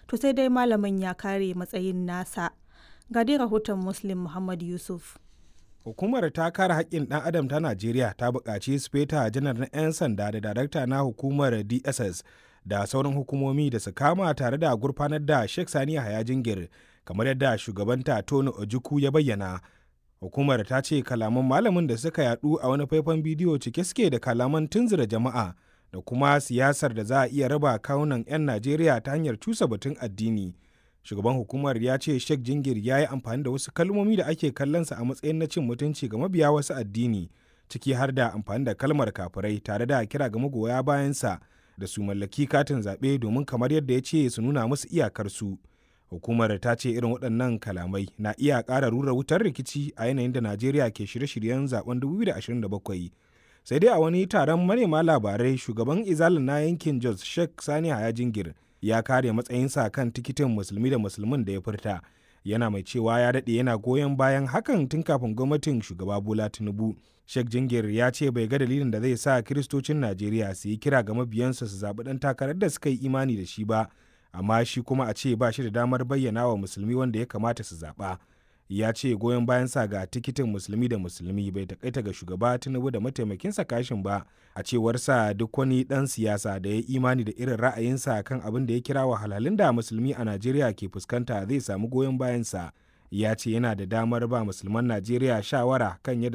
to sai dai malamin ya kare matsayin nasa ga dai rahoton muslim muhammad yusuf hukumar ta kare haƙƙin ɗan adam ta najeriya ta buƙaci speta janar na 'yan sanda da darakta na hukumar dss da sauran hukumomi da su kama tare da gurfanar da sheikh sani haya jingir kamar yadda shugabanta tony ojukwu ya bayyana hukumar ta ce kalaman malamin da suka yadu a wani faifan bidiyo cike suke da kalaman tunzura jama'a da kuma siyasar da za a iya raba kawunan 'yan najeriya ta hanyar cusa batun addini shugaban hukumar ya ce sheikh jingir ya yi amfani da wasu kalmomi da ake kallonsa a matsayin na cin mutunci ga mabiya wasu addini ciki har da amfani da kalmar kafirai tare da kira ga magoya bayansa da su mallaki katin zaɓe domin kamar yadda ya ce su nuna musu iyakarsu hukumar ta ce irin waɗannan kalamai na iya ƙara rura wutar rikici a yanayin da najeriya ke shirye-shiryen zaben 2027 sai dai a wani taron manema labarai shugaban izalin na yankin jos sheikh sani haya jingir ya kare matsayinsa kan tikitin musulmi da musulmin da ya furta yana mai cewa ya daɗe yana goyon bayan hakan tun kafin gwamnatin shugaba bola tinubu sheikh jingir ya ce bai ga dalilin da zai sa kiristocin najeriya su yi kira ga mabiyansa su zaɓi ɗan takarar da suka yi imani da shi ba amma shi kuma a ce ba shi da damar bayyana wa musulmi wanda ya kamata su zaɓa ya ce goyon bayan sa ga tikitin musulmi da musulmi bai takaita ga shugaba tinubu da mataimakinsa kashin ba a cewar sa duk wani dan siyasa da ya imani da irin ra'ayinsa kan abin da ya kira wahalhalun da musulmi a najeriya ke fuskanta zai samu goyon bayan sa ya ce yana da damar ba musulman najeriya shawara kan yadda